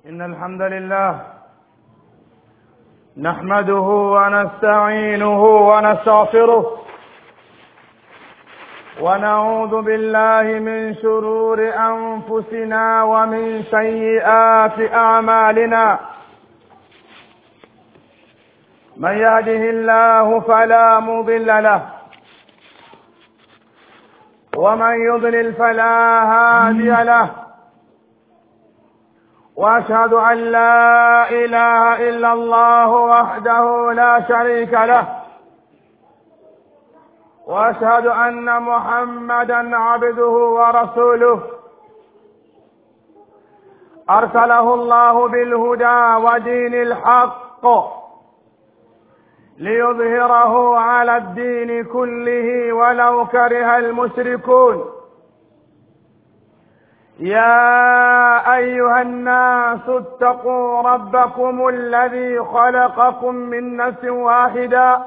إن الحمد لله نحمده ونستعينه ونستغفره ونعوذ بالله من شرور أنفسنا ومن سيئات أعمالنا من يهده الله فلا مضل له ومن يضلل فلا هادي له واشهد ان لا اله الا الله وحده لا شريك له واشهد ان محمدا عبده ورسوله ارسله الله بالهدى ودين الحق ليظهره على الدين كله ولو كره المشركون يا ايها الناس اتقوا ربكم الذي خلقكم من نفس واحده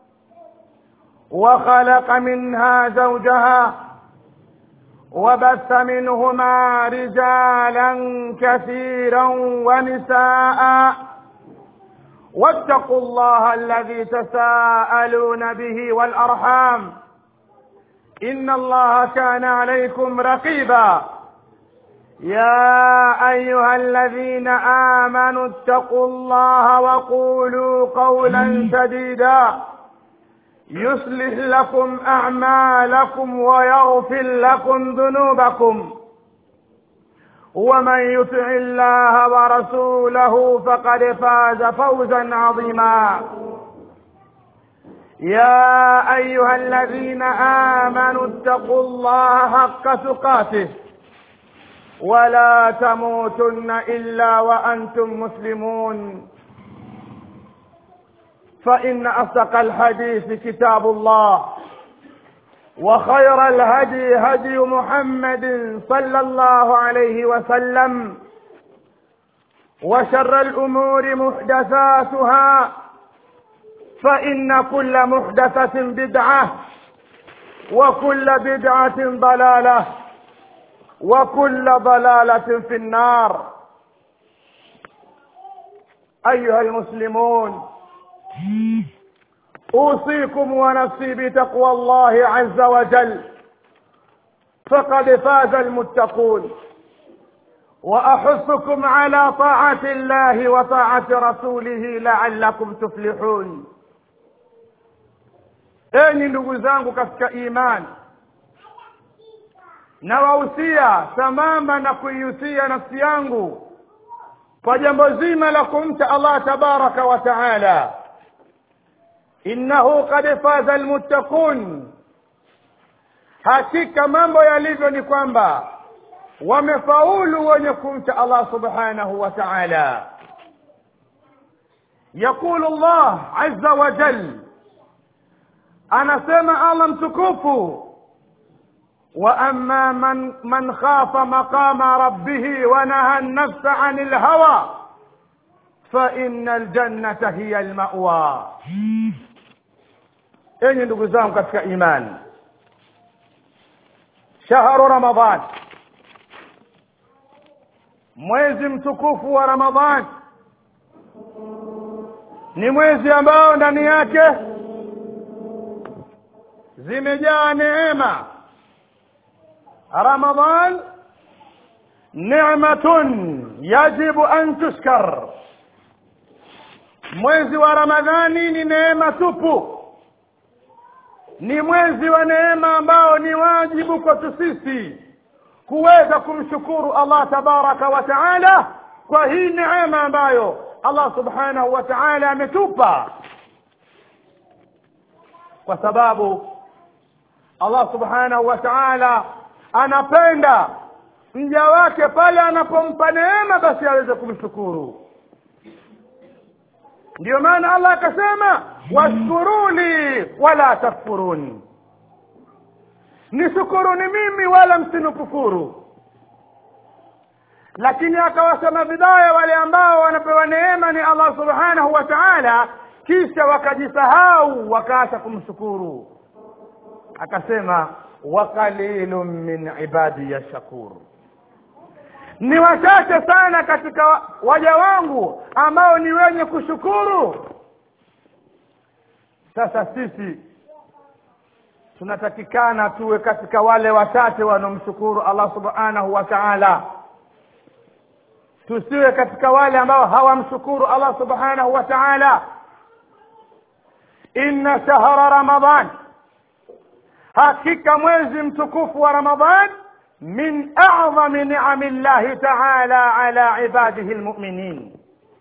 وخلق منها زوجها وبث منهما رجالا كثيرا ونساء واتقوا الله الذي تساءلون به والارحام ان الله كان عليكم رقيبا يا ايها الذين امنوا اتقوا الله وقولوا قولا سديدا يصلح لكم اعمالكم ويغفر لكم ذنوبكم ومن يطع الله ورسوله فقد فاز فوزا عظيما يا ايها الذين امنوا اتقوا الله حق تقاته ولا تموتن الا وانتم مسلمون فان اصدق الحديث كتاب الله وخير الهدي هدي محمد صلى الله عليه وسلم وشر الامور محدثاتها فان كل محدثه بدعه وكل بدعه ضلاله وكل ضلاله في النار ايها المسلمون اوصيكم ونفسي بتقوى الله عز وجل فقد فاز المتقون واحثكم على طاعه الله وطاعه رسوله لعلكم تفلحون enyi ndugu zangu katika imani nawahusia sambamba na kuihusia nafsi yangu kwa jambo zima la kumcha allah tabaraka wa taala innahu qad faza almuttaqun hakika mambo yalivyo ni kwamba wamefaulu wenye kumcha allah subhanahu wa taala yaqulu allah azza wa jal anasema allah mtukufu واما من من خاف مقام ربه ونهى النفس عن الهوى فان الجنه هي الماوى enyi ndugu zangu katika imani shahru ramadan mwezi mtukufu wa ramadhan ni mwezi ambao ndani yake zimejaa neema رمضان نعمة يجب أن تشكر mwezi wa ramadhani ni neema tupu ni mwezi wa neema ambao ni wajibu kwetu sisi kuweza kumshukuru allah tabaraka wa taala kwa hii neema ambayo allah subhanahu wa taala ametupa kwa sababu allah subhanahu wa taala anapenda mja wake pale anapompa neema basi aweze kumshukuru ndiyo maana allah akasema washkuruni wala takfuruni nishukuruni mimi wala msinikufuru lakini akawasema vibaya wale ambao wanapewa neema ni allah subhanahu wa taala kisha wakajisahau wakaacha kumshukuru akasema wa qalilun min ibadiya shakur ni wachache sana katika waja wangu ambao ni wenye kushukuru sasa sisi tunatakikana tuwe katika wale wachache wanaomshukuru allah subhanahu wa taala tusiwe katika wale ambao hawamshukuru allah subhanahu wa taala inna shahra ramadan hakika mwezi mtukufu wa ramadan min a'zami ni'ami llahi ta'ala ala ibadihi almu'minin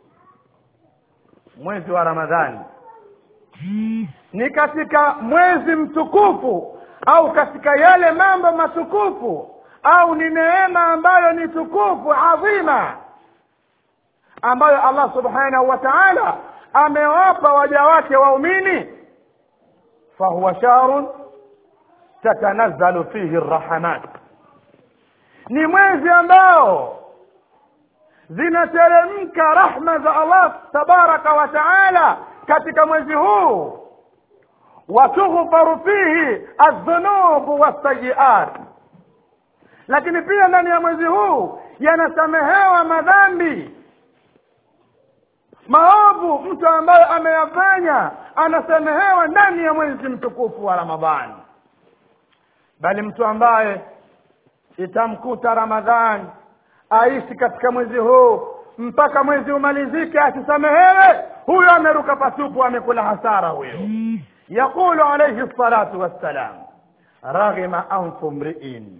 mwezi wa ramadhani ni katika mwezi mtukufu au katika yale mambo matukufu au ni neema ambayo ni tukufu adhima ambayo Allah subhanahu wa ta'ala amewapa waja wake waumini fahuwa shahrun tatanazzalu fihi arrahmat ni mwezi ambao zinateremka rahma za Allah tabaraka wa taala katika mwezi huu watughfaru fihi aldhunubu wassayiat lakini pia ndani ya mwezi huu yanasamehewa madhambi maovu mtu ambaye ameyafanya anasamehewa ndani ya mwezi mtukufu wa ramadhani bali mtu ambaye itamkuta ramadhani aishi katika mwezi huu mpaka mwezi umalizike asisamehewe huyo ameruka patupu amekula hasara huyo yaqulu alayhi salatu wassalam raghima anfu mriin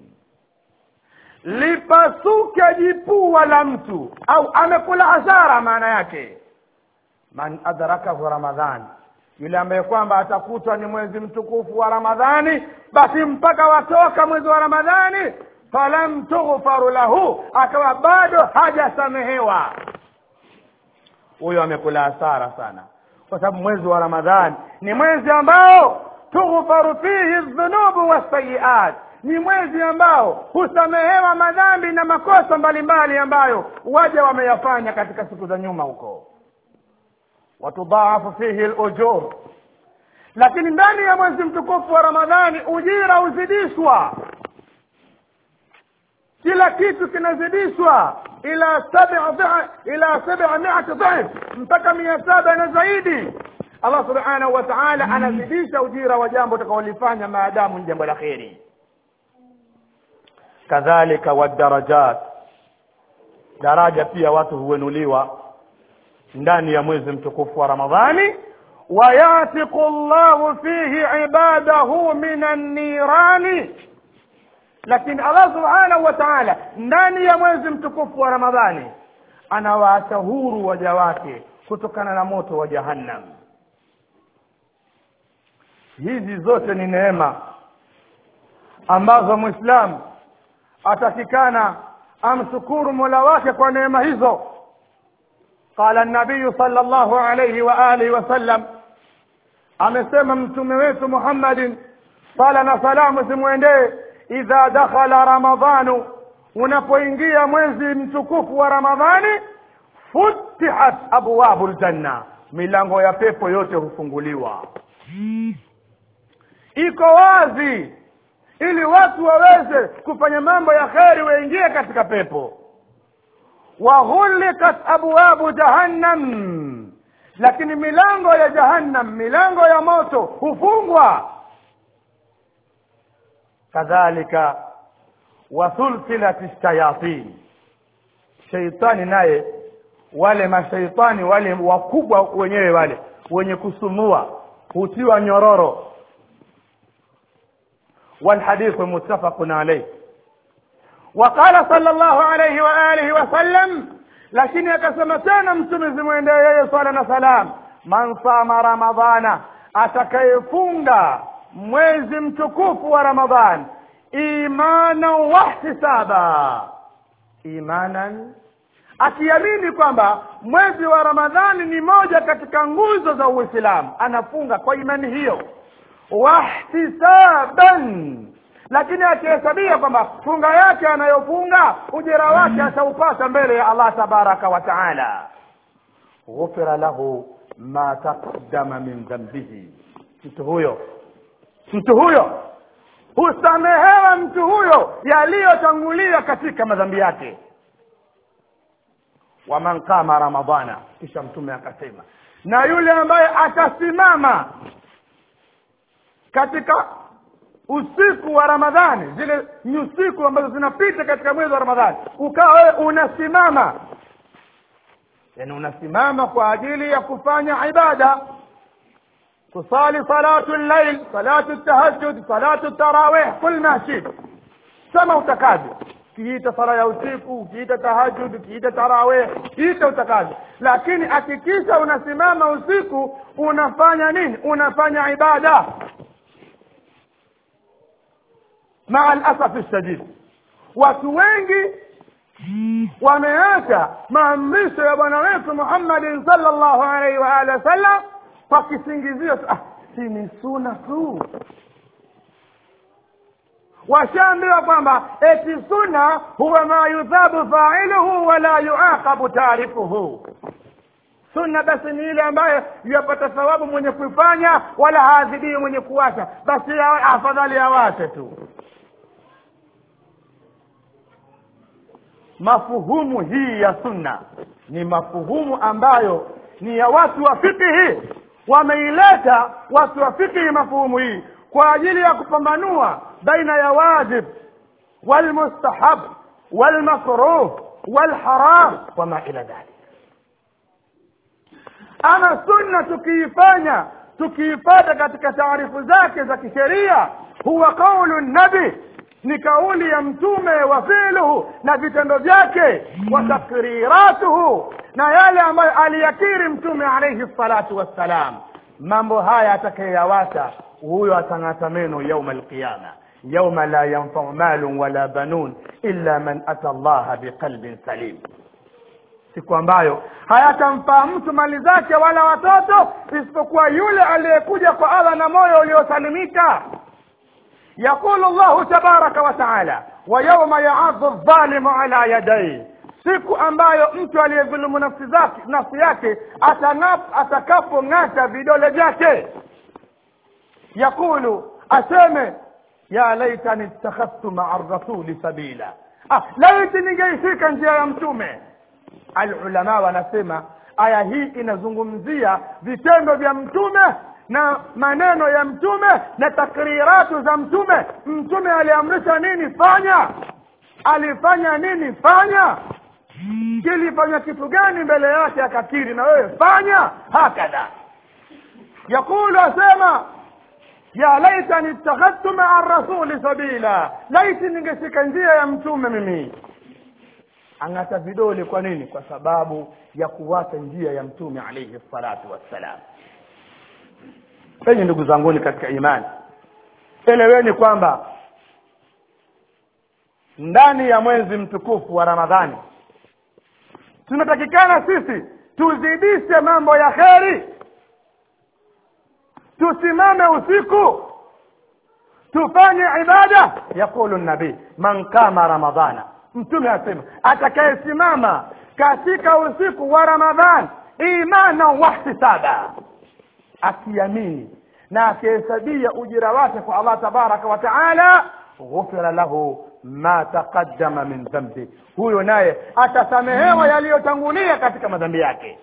lipasuke jipua la mtu au amekula hasara maana yake man adrakahu ramadhan yule ambaye kwamba atakutwa ni mwezi mtukufu wa ramadhani basi mpaka watoka mwezi wa ramadhani falam tughfaru lahu akawa bado hajasamehewa huyo amekula hasara sana kwa sababu mwezi wa ramadhani ni mwezi ambao tughfaru fihi dhunubu wassayiat ni mwezi ambao husamehewa madhambi na makosa mbalimbali ambayo waja wameyafanya katika siku za nyuma huko watudhaafu fihi lujur lakini ndani ya mwezi mtukufu wa ramadhani ujira huzidishwa kila kitu kinazidishwa ila sab'a ila sab'a mi'ati dhif mpaka mia saba na zaidi allah subhanahu wa ta'ala anazidisha ujira wa jambo utakaolifanya maadamu ni jambo la kheri kadhalika wadarajat daraja pia watu huenuliwa ndani ya mwezi mtukufu wa ramadhani wayatiqu llahu fihi ibadahu min annirani lakini allah subhanahu wa taala ndani ya mwezi mtukufu wa ramadhani anawaacha huru waja wake kutokana na moto wa jahannam hizi zote ni neema ambazo mwislamu atakikana amshukuru mola wake kwa neema hizo qala nabiyu sala llahu alaihi wa alihi wasallam amesema mtume wetu muhammadin sala na salamu zimwendee idha dakhala ramadhanu unapoingia mwezi mtukufu wa ramadhani futihat abwabu ljanna milango ya pepo yote hufunguliwa iko wazi ili watu waweze kufanya mambo ya kheri waingie katika pepo waghulikat abwabu jahannam lakini milango ya jahannam milango ya moto hufungwa kadhalika wasulsilat shayatin sheitani naye wale mashaitani wale wakubwa wenyewe wale wenye kusumua hutiwa nyororo والحديث متفق عليه وقال صلى الله عليه وآله وسلم lakini akasema tena mtume zimwendee yeye swala na salam man sama ramadhana atakayefunga mwezi mtukufu wa ramadhan imanan wahtisaba imanan akiamini kwamba mwezi wa ramadhani ni moja katika nguzo za uislamu anafunga kwa imani hiyo wahtisaban lakini akihesabia kwamba funga yake anayofunga ujira wake ataupata mbele ya allah tabaraka wa taala ghufira lahu ma taqaddama min dhambihi mtu huyo mtu huyo husamehewa mtu huyo yaliyotangulia katika madhambi yake waman qama ramadana kisha mtume akasema na yule ambaye atasimama katika usiku wa ramadhani zile ni usiku ambazo zinapita katika mwezi wa ramadhani ukawa wewe unasimama yani unasimama kwa ajili ya kufanya ibada kusali salatu llail salatu tahajjud salatu tarawih kul ma shit sema utakavyo ukiita sala ya usiku ukiita tahajud ukiita tarawih ita utakavyo lakini hakikisha unasimama usiku unafanya nini unafanya ibada maa alasafi shadid watu wengi wameacha maamrisho ya bwana wetu muhammadin salllahu alaihi wa alihi wasallam kwa kisingizio ah, si ni suna tu washaambiwa kwamba eti sunna huwa ma yuthabu failuhu wala yuaqabu taarifuhu sunna basi ni ile ambayo yapata thawabu mwenye kuifanya wala haadhibii mwenye kuwacha basi ya- afadhali awache tu mafuhumu hii ya sunna ni mafuhumu ambayo ni ya watu wa fikihi wameileta watu wa fikihi mafuhumu hii kwa ajili ya kupambanua baina ya wajib walmustahab walmakruh walharam wama ila dhalik ama sunna tukiifanya tukiipata katika taarifu zake za kisheria huwa qaulu nabi ni kauli ya mtume wa filuhu na vitendo vyake wa takriratuhu na yale ambayo aliyakiri mtume alaihi salatu wassalam mambo haya atakayeyawata huyo atang'ata meno yauma alqiyama yauma la yanfau malun wala banun illa man ata allaha biqalbin salim siku ambayo hayatamfaa mtu mali zake wala watoto isipokuwa yule aliyekuja kwa allah na moyo uliosalimika يقول الله تبارك وتعالى ويوم يعض الظالم على يديه siku ambayo mtu aliyedhulumu nafsi zake nafsi yake atanap- atakapong'ata vidole vyake yaqulu aseme ya laitani ittakhadhtu maa rasuli sabila ah, laiti ningeishika njia ya mtume alulama wanasema aya hii inazungumzia vitendo vya mtume na maneno ya mtume na takriratu za mtume mtume aliamrisha nini fanya alifanya nini fanya kilifanya kitu gani mbele yake akakiri na wewe fanya hakadha yaqulu asema ya laitani ittakhadhtu maa rasuli sabila laiti ningeshika njia ya mtume mimi ang'ata vidole kwa nini kwa sababu ya kuwata njia ya mtume alaihi salatu wassalam penye ndugu zanguni katika imani eleweni kwamba ndani ya mwezi mtukufu wa ramadhani tunatakikana sisi tuzidishe mambo ya kheri tusimame usiku tufanye ibada yaqulu nabii man kama ramadhana mtume asema atakayesimama katika usiku wa ramadhan imana wahtisaba akiamini na akihesabia ujira wake kwa allah tabaraka wa taala ghufira lahu ma taqaddama min dhambi huyo naye atasamehewa yaliyotangulia katika madhambi yake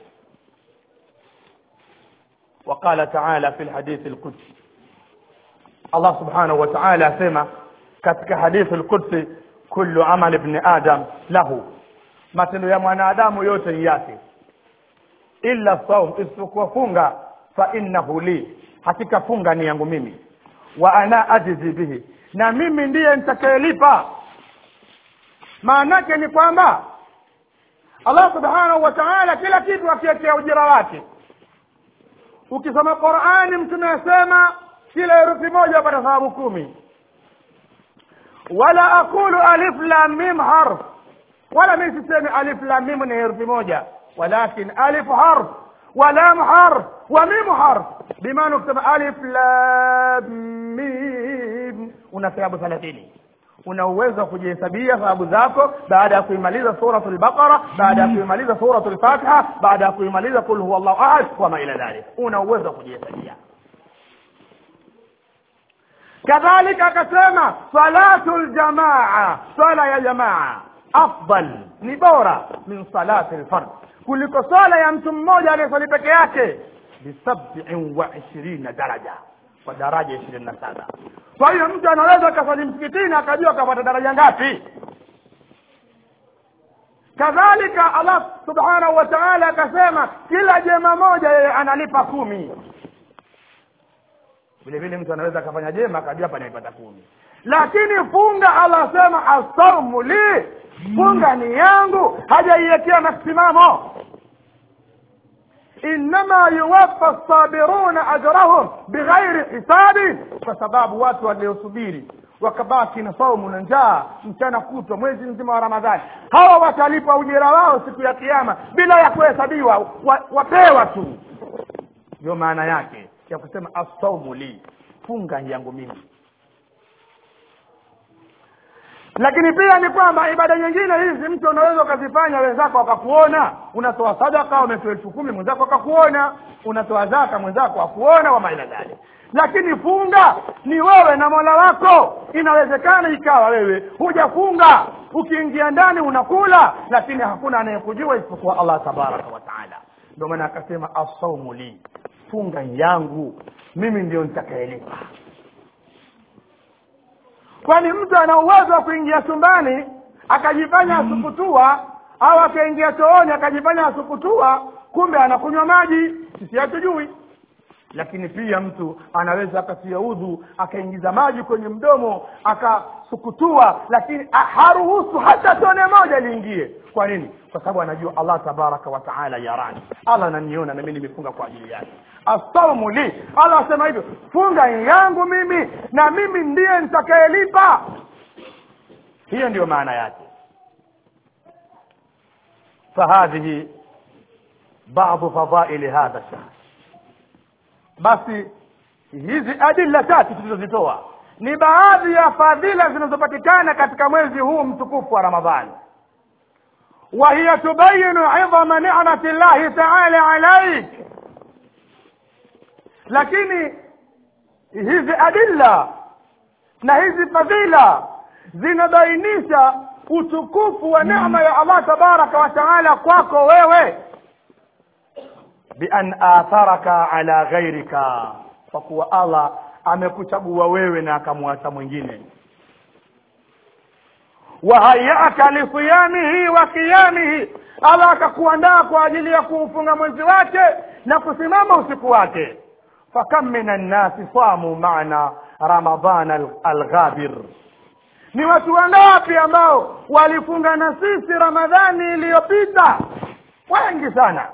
وقال تعالى في الحديث القدسي الله سبحانه وتعالى سمع katika hadithi القدسي kullu amali ibn adam lahu matendo ya mwanadamu yote ni yake illa saum isipokuwa funga fa innahu li hakika funga ni yangu mimi wa ana ajizi bihi na mimi ndiye nitakayelipa maanake ni kwamba allah subhanahu wa taala kila kitu akiwekea ujira wake ukisoma qurani mtume asema kila herufi moja upata thawabu kumi wala aqulu alif lam mim harf wala mimi sisemi alif lam mim ni herufi moja walakin alif harf wa lam harf wa mim harf bimaana ukisema alif lam mim una thawabu thelathini una uwezo wa kujihesabia thawabu zako baada ya kuimaliza suratu lbaqara baada ya kuimaliza suratu lfatiha baada ya kuimaliza kul huwa llahu ahad wama ila dhalik una uwezo wa kujihesabia kadhalika akasema salatu ljamaa swala ya jamaa afdal ni bora min salati lfard kuliko swala ya mtu mmoja aliyeswali peke yake bisabiin wa ishirina daraja kwa daraja ishirini na saba kwa hiyo mtu anaweza akaswali msikitini akajua akapata daraja ngapi kadhalika allah subhanahu wa taala akasema kila jema moja yeye analipa kumi vile vile mtu anaweza akafanya jema akajua hapa naipata kumi lakini funga allah asema asaumu li funga ni yangu hajaiwekea masimamo innama yuwaffa sabiruna ajrahum bighairi hisabin kwa sababu watu waliosubiri wakabaki na saumu na njaa mchana kutwa mwezi mzima wa ramadhani hawa watalipa ujira wao siku ya kiama bila ya kuhesabiwa wa, wapewa tu ndio maana yake ya kusema assaumu li funga yangu mimi lakini pia ni kwamba ibada nyingine hizi mtu unaweza ukazifanya wenzako wakakuona unatoa sadaka umetoa elfu kumi mwenzako akakuona unatoa zaka mwenzako akuona wama ila dhalik lakini funga ni wewe na mola wako inawezekana ikawa wewe hujafunga ukiingia ndani unakula lakini hakuna anayekujua isipokuwa allah tabaraka wa taala ndio maana akasema assaumu li funga yangu mimi ndio nitakayelipa kwani mtu ana uwezo wa kuingia chumbani akajifanya asukutua au akaingia chooni akajifanya asukutua kumbe anakunywa maji sisi hatujui lakini pia mtu anaweza akatia udhu akaingiza maji kwenye mdomo akasukutua lakini haruhusu hata tone moja liingie kwa nini kwa sababu anajua allah tabaraka wa taala yarani allah ananiona na mimi nimefunga kwa ajili yake assaumu li allah asema hivyo funga yangu mimi na mimi ndiye nitakayelipa hiyo ndiyo maana yake fahadhihi badu fadaili hadha shahr basi hizi adilla tatu tulizozitoa ni baadhi ya fadhila zinazopatikana katika mwezi huu mtukufu wa ramadhani وهي تبين عظم نعمة الله تعالى عليك lakini hizi adilla na hizi fadhila zinabainisha utukufu wa neema ya allah tabaraka wa taala kwako wewe bian atharaka ala ghairika kwa kuwa allah amekuchagua wewe na akamwacha mwingine wahayaka lisiyamihi wa qiyamihi allah akakuandaa kwa ajili ya kuufunga mwezi wake na kusimama usiku wake fakam min annasi samu maana ramadan alghabir ni watu wangapi ambao walifunga na sisi ramadhani iliyopita wengi sana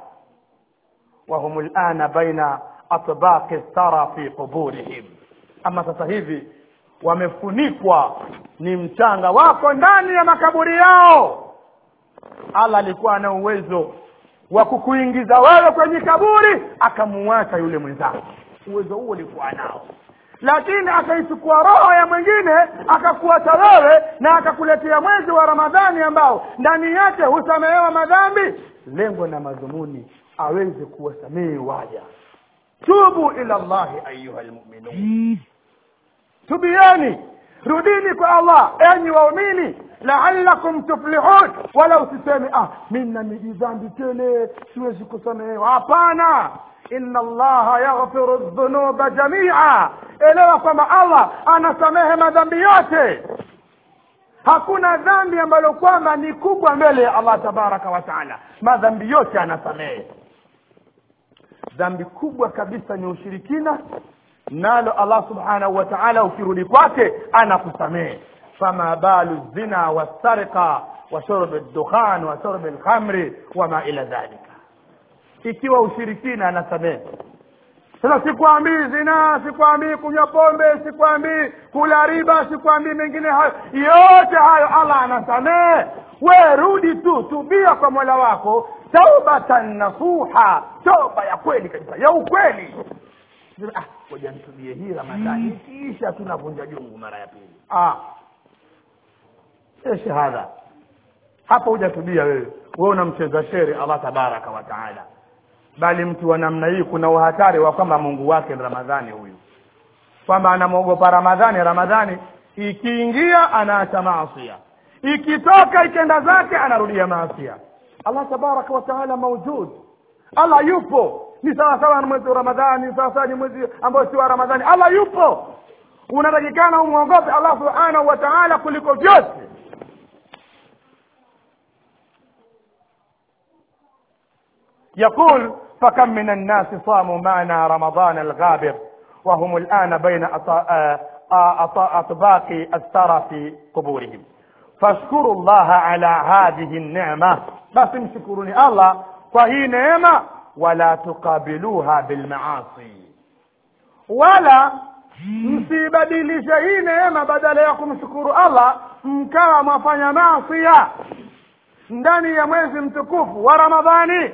wahum lana baina atbaqi thara fi quburihim ama sasa hivi wamefunikwa ni mchanga wako ndani ya makaburi yao allah alikuwa na uwezo wa kukuingiza wewe kwenye kaburi akamuacha yule mwenzako uwezo huo ulikuwa nao lakini akaichukua roho ya mwingine akakuacha wewe na akakuletea mwezi wa ramadhani ambao ndani yake husamehewa madhambi lengo na madhumuni aweze kuwasamehe waja tubu ila llahi ayuha lmuminun tubieni rudini kwa allah enyi waumini laalakum tuflihun wala usiseme ah mi na mijidhambi tele siwezi kusamehewa hapana inna allaha yaghfiru dhunuba jamia elewa kwamba allah anasamehe madhambi yote hakuna dhambi ambalo kwamba ni kubwa mbele ya allah tabaraka wa taala madhambi yote anasamehe dhambi kubwa kabisa ni ushirikina nalo allah subhanahu wa taala ukirudi kwake anakusamehe fama balu zina wasarika wa shurbi ddukhan wa shurbi lkhamri wama ila dhalika ikiwa ushirikina anasamehe sasa sikwambii zinaa sikwambii kunywa pombe sikwambii kula riba sikwambii mengine hayo yote hayo allah anasamehe we rudi tu tubia kwa mola wako taubatan nasuha toba ya kweli kabisa ya ukweli ah, ngoja nitubie hii ramadhani ikiisha tunavunja jungu mara ya pili ah. e shahada hapa hujatubia wewe wewe unamcheza shere allah tabaraka wa taala bali mtu wa namna hii kuna uhatari wa kwamba mungu wake ni ramadhani huyu kwamba anamwogopa ramadhani ramadhani ikiingia anaacha maasia ikitoka ikenda zake anarudia maasia allah tabaraka wa taala maujud allah yupo ni sawasawa na mwezi wa ramadhani sawasawa ni mwezi ambao si wa ramadhani allah yupo unatakikana umwogope allah subhanahu wa taala kuliko vyote يقول فكم من الناس صاموا معنا رمضان الغابر وهم الآن بين أطباق الثرى في قبورهم فاشكروا الله على هذه النعمة بس مشكروني الله فهي نعمة ولا تقابلوها بالمعاصي ولا msibadilishe hii neema badala ya kumshukuru allah mkawa mwafanya masia ndani ya mwezi mtukufu wa ramadhani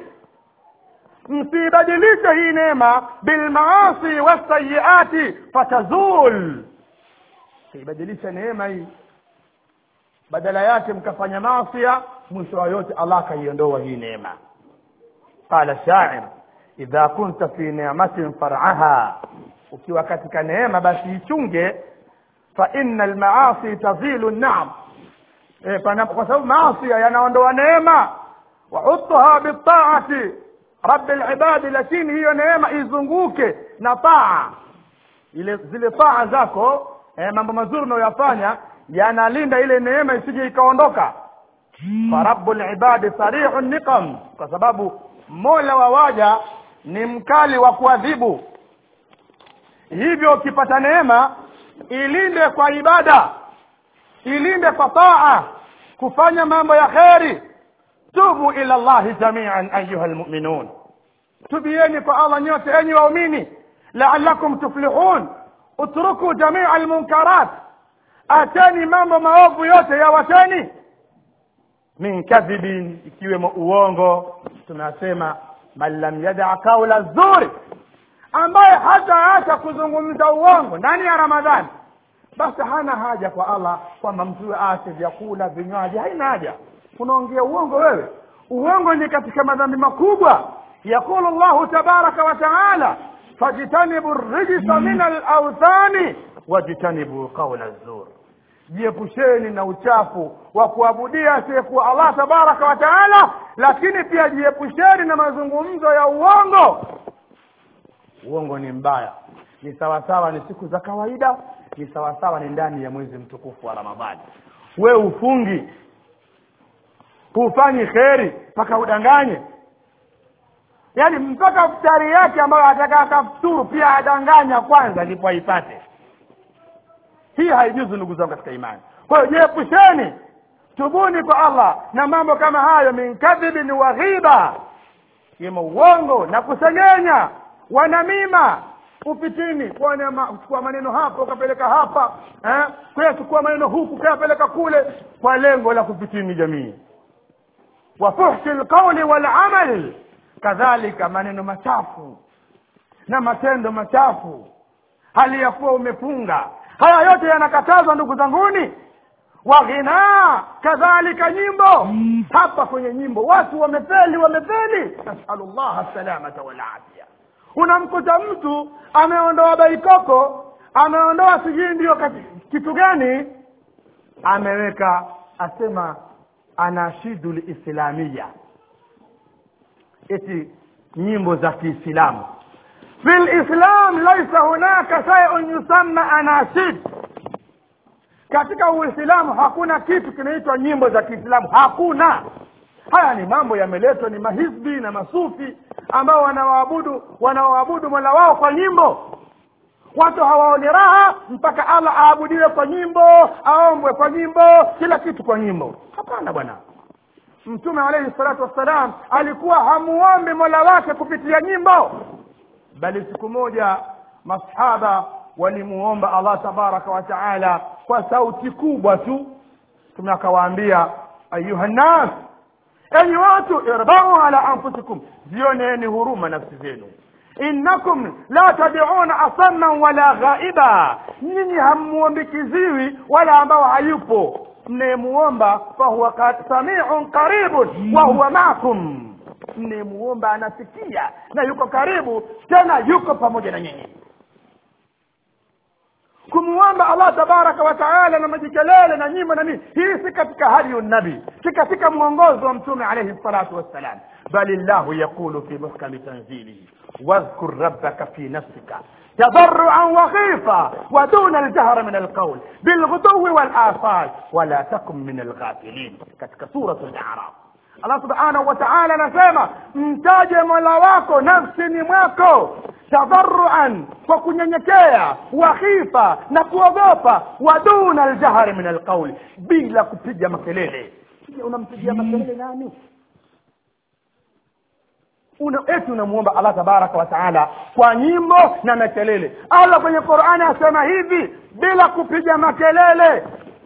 msibadilishe hii neema bilmaasi wasayiati fatazul siibadilishe neema hii badala yake mkafanya masia mwisho wa yote allah akaiondoa hii neema qala shair idha kunta fi ni'matin far'aha ukiwa katika neema basi ichunge fa inna almaasi tazilu an-na'am e, kwa sababu maasi yanaondoa neema wa utha bitaati rabbi alibadi lakini hiyo neema izunguke na taa ile zile taa zako eh, mambo mazuri unayoyafanya yanalinda ile neema isije ikaondoka fa rabbul ibadi sarihu niqam kwa sababu mola wa waja ni mkali wa kuadhibu hivyo ukipata neema ilinde kwa ibada ilinde kwa taa kufanya mambo ya kheri tubu ila llahi jamian ayuha lmuminun tubieni kwa allah nyote enyi waumini laalakum tuflihun utruku jamia almunkarat acheni mambo maovu yote yawacheni min kadhibin ikiwemo uongo tunasema man lam yadaa kaula zuri ambaye hataacha kuzungumza uongo ndani ya ramadhani basi hana haja kwa allah kwamba mtu aache vyakula vinywaji haina haja unaongea uongo wewe uongo ni katika madhambi makubwa yaqulu llahu tabaraka wa taala fajtanibu rijsa min alauthani wajtanibu qaula zur jiepusheni na uchafu wa kuabudia asiyekuwa allah tabaraka wa taala lakini pia jiepusheni na mazungumzo ya uongo uongo ni mbaya ni sawasawa ni siku za kawaida ni sawasawa ni ndani ya mwezi mtukufu wa ramadhani we ufungi hufanyi kheri mpaka udanganye yaani mpaka futari yake ambayo ataka akafuturu pia adanganya kwanza ndipo aipate hii haijuzu ndugu zangu katika imani kwa hiyo jiepusheni tubuni kwa allah na mambo kama hayo min kadhibin wa ghiba kimo uongo na kusengenya wanamima ufitini kuchukua maneno hapa ukapeleka hapa eh? kuyachukua maneno huku ukayapeleka kule kwa lengo la kufitini jamii wa fuhshi lqauli walamal kadhalika maneno machafu na matendo machafu hali ya kuwa umefunga haya yote yanakatazwa ndugu zanguni wa ghinaa kadhalika nyimbo hapa kwenye nyimbo watu wamefeli wamefeli nasalu llaha salamata walafia unamkuta mtu ameondoa baikoko ameondoa sijui ndio kitu gani ameweka asema anashidu lislamia eti nyimbo za kiislamu fi lislam laisa hunaka shaiun yusamma anashid katika uislamu hakuna kitu kinaitwa nyimbo za kiislamu hakuna haya ni mambo yameletwa ni mahizbi na masufi ambao wanawaabudu wanawaabudu mola wao kwa nyimbo watu hawaoni raha mpaka allah aabudiwe kwa nyimbo aombwe kwa nyimbo kila kitu kwa nyimbo hapana bwana mtume alaihi salatu wassalam alikuwa hamuombi mola wake kupitia nyimbo bali siku moja masahaba walimuomba allah tabaraka wa taala kwa sauti kubwa tu mtume akawaambia ayuha nnas enyi watu irbau ala anfusikum zioneni huruma nafsi zenu innakum la tad'una asamman wala ghaiba nyinyi hammuombi kiziwi wala ambao hayupo mnayemuomba fahuwa samiun qaribun wa huwa maakum mnayemuomba anasikia na yuko karibu tena yuko pamoja na nyinyi kumwomba allah tabaraka wa taala na majikelele na nyimbo na nini hii si katika hadiyu nabii si katika mwongozo wa mtume alaihi salatu wassalam bali llahu yaqulu fi muhkami tanzilihi واذكر ربك في نفسك تضرعا وخيفا ودون الجهر من القول بالغدو والآصال ولا تكن من الغافلين katika سورة الأعراف Allah subhanahu wa ta'ala anasema mtaje mola wako nafsini mwako tadharuan kwa kunyenyekea wa khifa na kuogopa wa duna aljahri min alqauli bila kupiga makelele unampigia makelele nani una eti unamuomba allah tabaraka wa taala kwa nyimbo na makelele allah kwenye qurani asema hivi bila kupiga makelele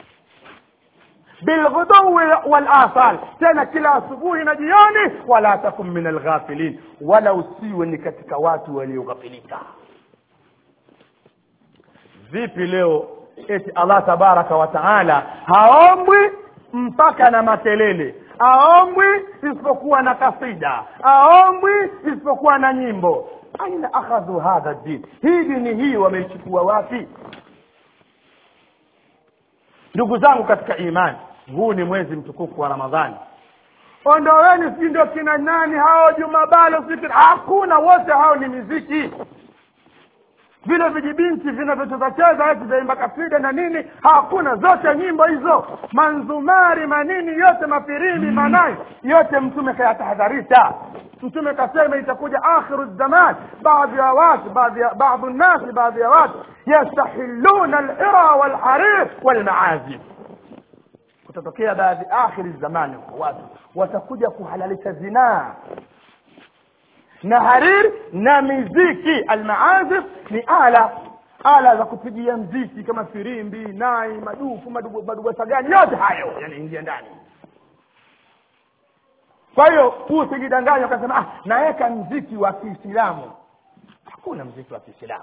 bilghuduwi walasal tena kila asubuhi na jioni wala takun min alghafilin wala usiwe ni katika watu walioghafilika vipi leo eti allah tabaraka wa taala haombwi mpaka na makelele aombwi isipokuwa na kasida aombwi isipokuwa na nyimbo aina akhadhu hadha din hii dini hii wameichukua wapi ndugu zangu katika imani huu ni mwezi mtukufu wa ramadhani ondoweni sijui ndio kina nani hao jumabalo sijui hakuna wote hao ni miziki vile vijibinti vinavyocheza cheza eti vyaimba kasida na nini hakuna zote nyimbo hizo manzumari manini yote mafirimbi manai yote mtume kayatahadharisha mtume kasema itakuja akhiru zaman baadhi ya watu baadhi ya baadhi nnasi baadhi ya watu yastahiluna alira walharir walmaazif kutatokea baadhi akhiri zamani watu watakuja kuhalalisha zinaa na harir na miziki almaazif ni ala ala za kupigia mziki kama firimbi nai madufu madugasa gani yote hayo yanaingia ndani kwa hiyo usijidanganya ukasema ah, naweka mziki wa kiislamu hakuna mziki wa kiislamu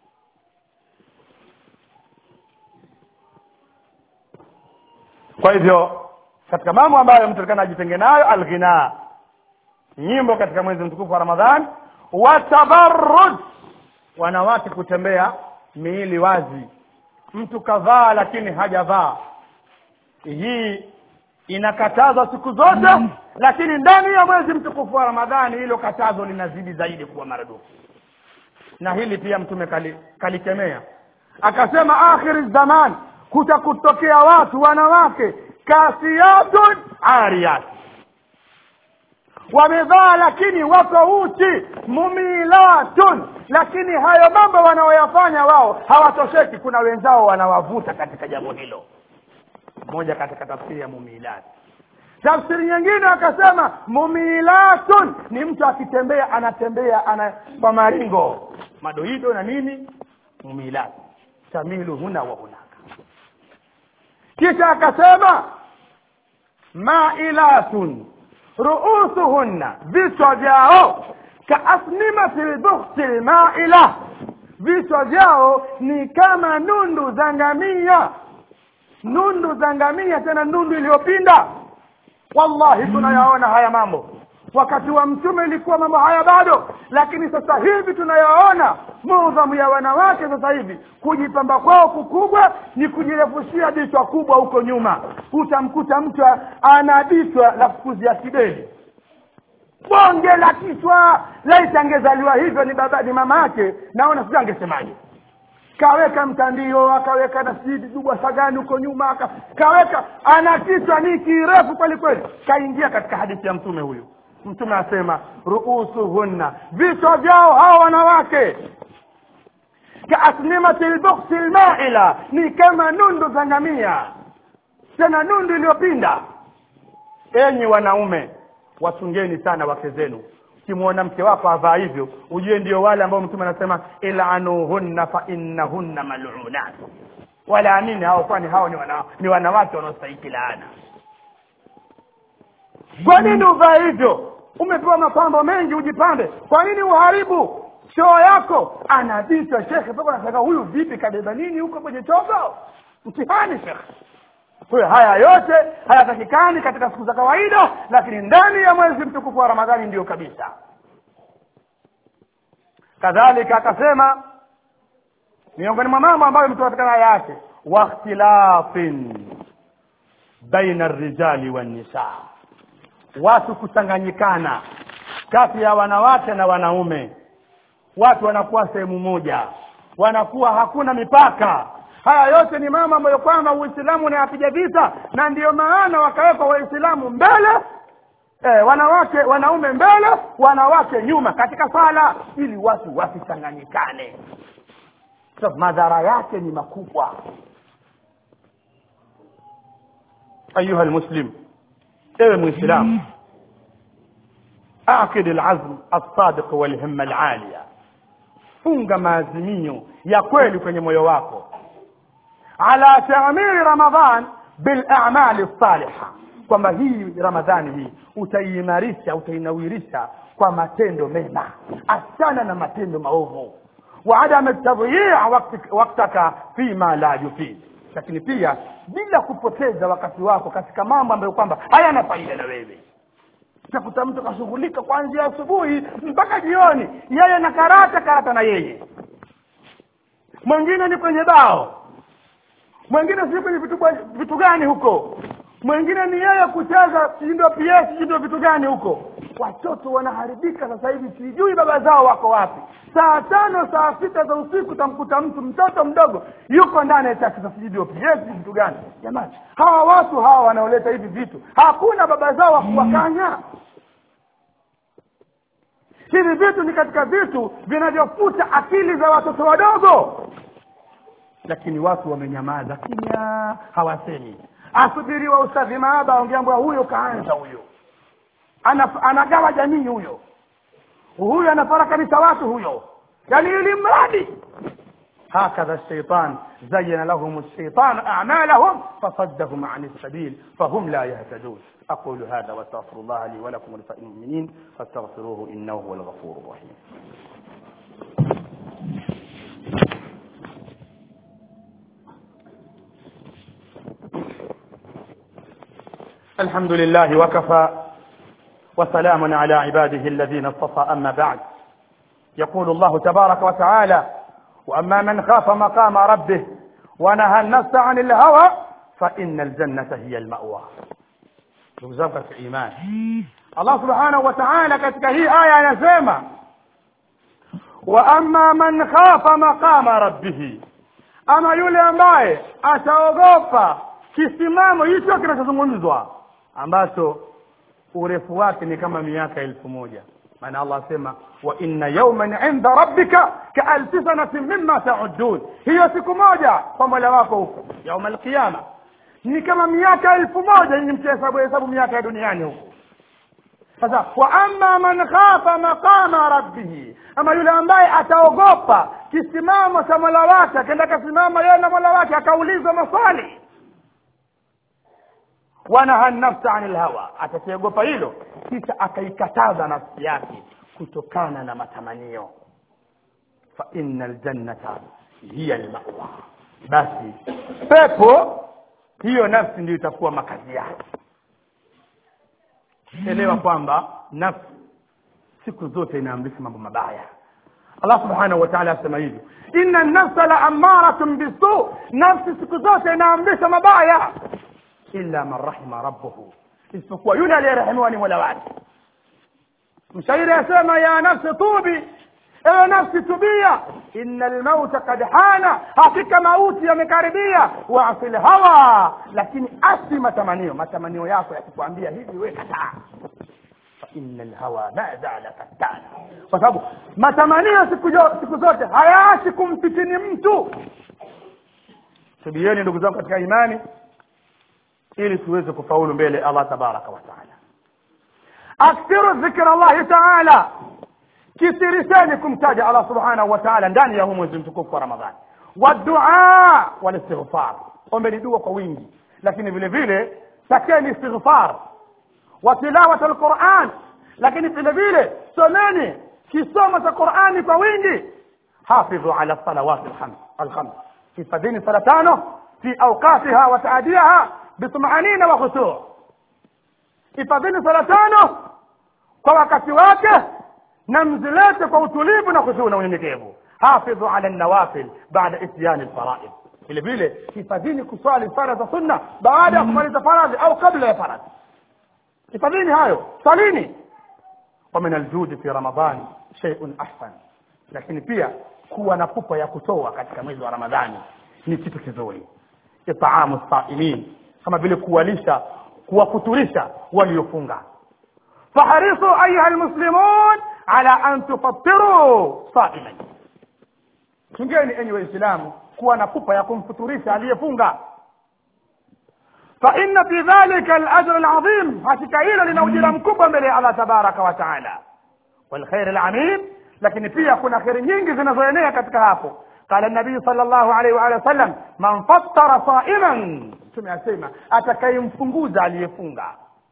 kwa hivyo katika mambo ambayo mtu atakana ajitenge nayo alghina nyimbo katika mwezi mtukufu wa ramadhan watabarruj wanawake kutembea miili wazi mtu kavaa lakini hajavaa hii inakatazwa siku zote lakini ndani ya mwezi mtukufu wa ramadhani hilo katazo linazidi zaidi kuwa maradufu na hili pia mtume kali- kalikemea akasema akhiri zaman kutakutokea watu wanawake kasiyatun ariyat wamevaa lakini wako uchi mumilatun lakini hayo mambo wanaoyafanya wao hawatosheki kuna wenzao wanawavuta katika jambo hilo moja katika tafsiri ya mumilat tafsiri nyingine akasema mumilatun ni mtu akitembea anatembea ana kwa maringo madoido na nini mumilat tamilu huna wa hunaka kisha akasema mailatun ruusuhunna vichwa vyao kaasnimati lbukhti lmaila vichwa vyao ni kama nundu za ngamia nundu za ngamia tena nundu iliyopinda wallahi tunayaona haya mambo wakati wa mtume ilikuwa mambo haya bado lakini sasa hivi tunayaona mudhamu ya wanawake sasa hivi kujipamba kwao kukubwa ni kujirefushia dichwa kubwa huko nyuma utamkuta mtu ana dichwa la kukuzia kideli bonge la kichwa laiti angezaliwa hivyo ni baba ni mama yake naona sijui angesemaje kaweka mtandio akaweka na sidi dubwa sagani huko nyuma aka, kaweka ana kichwa ni kirefu kweli kweli kaingia katika hadithi ya mtume huyu mtume asema ruusuhunna vichwa vyao hawa wanawake kaasnimati lbuksi lmaila ni kama nundu za ngamia tena nundu iliyopinda enyi wanaume wachungeni sana wake zenu ukimwona mke wako avaa hivyo ujue ndio wale ambao mtume anasema ilanuhunna fa innahunna malunat walaamini hao kwani hao ni, wana, ni wanawake wanaostahiki laana kwa nini uvaa hivyo umepewa mapambo mengi ujipande kwa nini uharibu choo yako anaditwa shekhe mpaka unasaka huyu vipi kabeba nini huko kwenye chogo mtihani shekhe kwa hiyo haya yote hayatakikani katika siku za kawaida lakini ndani ya mwezi mtukufu wa ramadhani ndiyo kabisa kadhalika akasema miongoni mwa mambo ambayo mtu katika aya yake wakhtilafin baina rijali wannisa watu kuchanganyikana kati ya wanawake na wanaume watu wanakuwa sehemu moja wanakuwa hakuna mipaka haya yote ni mambo ambayo kwamba uislamu unayapiga vita na ndiyo maana wakawekwa waislamu mbele eh, wanawake wanaume mbele wanawake nyuma katika sala ili watu wasichanganyikane so, madhara yake ni makubwa ayuha lmuslim ewe mwislamu akid alazm alsadiq walhimma alalia funga maazimio ya kweli kwenye moyo wako ala tamiri ramadan bilamali lsaliha kwamba hii ramadhani hii utaiimarisha utainawirisha kwa matendo mema achana na matendo maovu wa adama tadhia waktaka fima la yufid lakini pia bila kupoteza wakati wako katika mambo ambayo kwamba hayana faida na wewe utakuta mtu kashughulika kuanzia asubuhi mpaka jioni yeye na karata karata na yeye mwingine ni kwenye bao mwingine si kwenye vitu, vitu gani huko mwingine ni yeye kucheza sindo ps sindo vitu gani huko watoto wanaharibika sasa hivi sijui baba zao wako wapi saa tano saa sita za usiku utamkuta mtu mtoto mdogo yuko ndani ya chakisa sijudio ps vitu gani jamani hawa watu hawa wanaoleta hivi vitu hakuna baba zao wa kuwakanya hivi vitu ni katika vitu vinavyofuta akili za watoto wadogo lakini watu wamenyamaza kimya hawasemi asubiriwa ustadhi maaba ongeambwa huyo kaanza huyo Ana, anagawa jamii huyo huyo anafarakanisha watu huyo yani ili mradi هكذا الشيطان زين لهم الشيطان أعمالهم فصدهم عن السبيل فهم لا يهتدون أقول هذا واستغفر الله لي ولكم ولسائر المؤمنين فاستغفروه إنه هو الغفور الرحيم الحمد لله وكفى وسلام على عباده الذين اصطفى أما بعد يقول الله تبارك وتعالى وأما من خاف مقام ربه ونهى النفس عن الهوى فإن الجنة هي المأوى ndugu zangu katika imani allah subhanahu wa taala katika hii aya anasema wa amma man khafa maqama rabbihi ama yule ambaye ataogopa kisimamo hicho kinachozungumzwa ambacho urefu wake ni kama miaka elfu moja maana allah asema wa inna yauman inda rabbika kaalfi sanatin mima taudun hiyo siku moja kwa mola wako huko yauma alqiyama ni kama miaka elfu moja nyinyi mkihesabu hesabu miaka ya duniani huko sasa wa amma man khafa maqama rabbihi ama yule ambaye ataogopa kisimamo cha mola wake akaenda kasimama yeye na mola wake akaulizwa maswali wanaha nafsa ani lhawa atakiogopa hilo kisha akaikataza nafsi yake kutokana na matamanio fa inna ljannata hiya lmawa basi pepo hiyo nafsi ndio itakuwa makazi yake elewa kwamba nafsi siku zote inaamrisha mambo mabaya allah subhanahu wa taala asema hivyo inna nafsa la amaratun bisu nafsi siku zote inaamrisha mabaya illa man rahima rabbuhu isipokuwa yule aliyerehemiwa ni mola wake mshairi asema ya nafsi tubi ewe nafsi tubia ina lmauta kad hana hakika mauti yamekaribia waasi lhawa lakini asi matamanio matamanio yako yakikwambia hivi we kataa faina lhawa ma zala fattana kwa sababu matamanio siku, jo, siku zote hayaachi kumfitini mtu subieni ndugu zangu katika imani ili tuweze kufaulu mbele allah tabaraka wataala akthiru dhikra llahi taala kisirisheni kumtaja allah subhanahu wa taala ndani ya huu mwezi mtukufu wa ramadhani wadua walistighfar ombeni dua kwa wingi lakini vile vile takeni istighfar wa tilawat alquran lakini vile vile someni kisomo cha qurani kwa wingi hafidhu ala salawat alkhams hifadhini sala tano fi awqatiha wa taadiyaha bitumanina wa khusuu hifadhini sala tano kwa wakati wake na mzilete kwa utulivu na khusuu na unyenyekevu hafidhu ala nawafil baada ityani lfaraid vile vile hifadhini kuswali sala za sunna baada ya kumaliza faradhi au kabla ya faradhi hifadhini hayo swalini wa min aljudi fi ramadani sheiun ahsan lakini pia kuwa na pupa ya kutoa katika mwezi wa ramadhani ni kitu kizuri itaamu saimin kama vile kuwalisha kuwafuturisha waliofunga faharisu ayuha lmuslimun ala an tufatiru saiman chungeni enyi waislamu kuwa na pupa ya kumfuturisha aliyefunga فإن في ذلك الأجر العظيم hakika hilo lina ujira mkubwa mbele ya Allah tabaraka wa taala والخير العميم lakini pia kuna kheri nyingi zinazoenea katika hapo qala nabii sallallahu alaihi wa alihi wasallam man fattara saiman mtume asema atakayemfunguza aliyefunga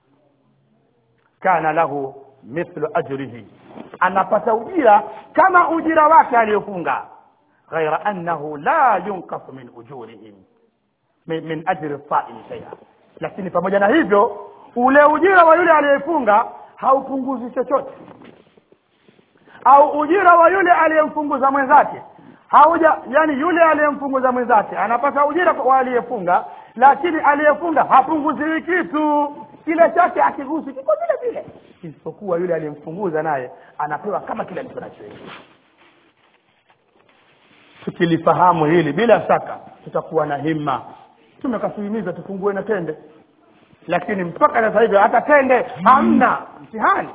kana lahu mithlu ajrihi anapata ujira kama ujira wake aliyofunga ghaira annahu la yunqasu min ujurihim min, min ajri saimi shaia lakini pamoja na hivyo ule ujira wa yule aliyefunga haupunguzi chochote au ujira wa yule aliyemfunguza mwenzake hauja yani yule aliyemfunguza mwenzake anapata ujira wa aliyefunga lakini aliyefunga hapunguziwi kitu kile chake akigusi kiko vile vile isipokuwa yule aliyemfunguza naye anapewa kama kile alicho nacho yeye tukilifahamu hili bila shaka tutakuwa na himma tumekasuhimiza tufungue na tende lakini mpaka sasa hivi hata tende hamna mtihani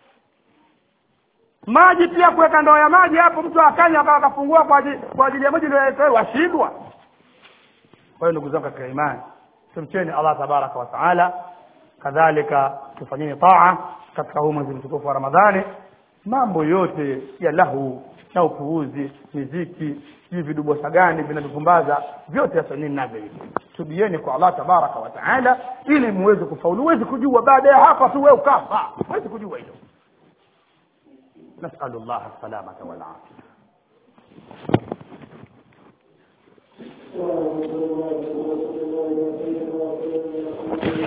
maji pia kuweka ndoo ya maji hapo mtu akanya akawa akafungua kwa ajili kwa ajili ya maji ndio washindwa kwa hiyo ndugu zangu katika imani tumcheni Allah tabaraka wa taala kadhalika tufanyeni taa katika huu mwezi mtukufu wa Ramadhani mambo yote ya lahu na upuuzi miziki sijui vidubosa gani vinavyopumbaza vyote yasanini navyo hivi tubieni kwa Allah tabaraka wa taala ili muweze kufaulu huwezi kujua baada ya hapa tu wewe ukafa huwezi kujua hilo نسأل الله السلامة والعافية Thank you.